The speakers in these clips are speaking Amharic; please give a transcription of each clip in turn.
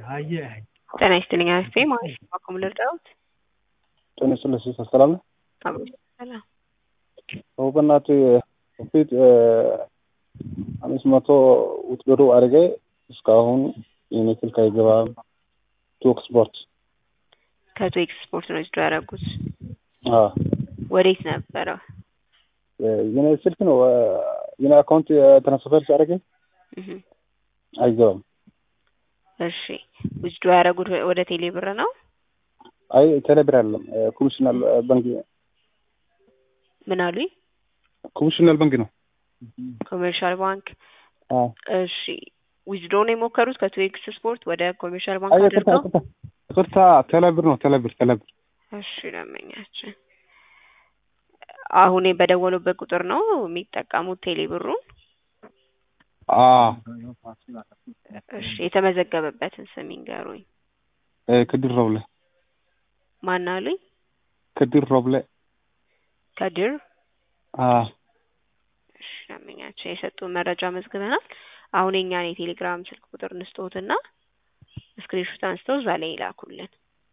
ጤና ይስጥልኝ አስቴ ማለት ነው። አኩም ልርዳዎት? ጤና ይስጥልኝ ሲስተር ሰላም ነህ? አብሮ ሰላም። ሰው በእናትህ ፊት አምስት መቶ ውትድሮ አድርጌ እስካሁን የኔ ስልክ አይገባም። ቶክ ስፖርት ከቶ ኤክስፖርት ነው ዊዝድሮ ያደረጉት። አዎ ወዴት ነበረ? የኔ ስልክ ነው የኔ አካውንት ትራንስፈር ሲያደርገ እህ አይገባም። እሺ ዊዝድሮ ያደረጉት ወደ ቴሌ ብር ነው? አይ ቴሌብር አይደለም ኮሚሽናል ባንክ ምን አሉኝ? ኮሚሽናል ባንክ ነው። ኮሜርሻል ባንክ አዎ እሺ ዊዝድሮ ነው የሞከሩት ከቶ ኤክስ ስፖርት ወደ ኮሜርሻል ባንክ አይ ይቅርታ አድርገው? ይቅርታ ይቅርታ ቴሌብር ነው ቴሌብር ቴሌብር እሺ ደንበኛችን አሁን በደወሉበት ቁጥር ነው የሚጠቀሙት ቴሌ ብሩን? አዎ እሺ የተመዘገበበትን ስም ይንገሩኝ። ክድር ሮብለ ማን አሉኝ? ክድር ሮብለ ከድር አዎ እሺ ደንበኛችን የሰጡን መረጃ መዝግበናል። አሁን የኛን የቴሌግራም ስልክ ቁጥር እንስጦትና ስክሪንሾት አንስተው እዛ ላይ ይላኩልን።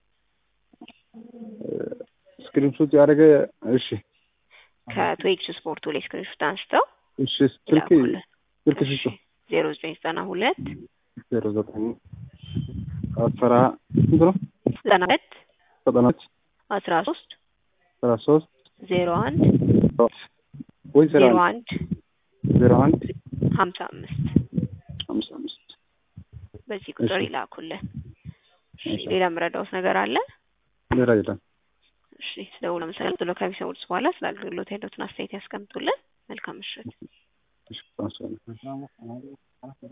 ስክሪንሾት ያደረገ እሺ ከቶ ኤክስ ስፖርቱ ላይ ስክሪንሾት አንስተው እሺ ስልክ ይላኩልን። ስልክ ስጡ ዜሮ ዘጠኝ ዘጠና ሁለት ዜሮ ዘጠኝ አስራ ስንት ነው? ዘጠና ሁለት ዘጠናች አስራ ሶስት አስራ ሶስት ዜሮ አንድ ወይ ዜሮ ዜሮ አንድ አንድ ዜሮ አንድ ሀምሳ አምስት አምሳ አምስት በዚህ ቁጥር እሺ። ይላኩልን። እሺ እሺ። ሌላ የምረዳውት ነገር አለ? ሌላ የለም። እሺ ስለውሎ መሰረት ብሎ ከሚሰሙት በኋላ ስለ አገልግሎት ያለዎትን አስተያየት ያስቀምጡልን። መልካም ምሽት። እሺ፣ አመሰግናለሁ።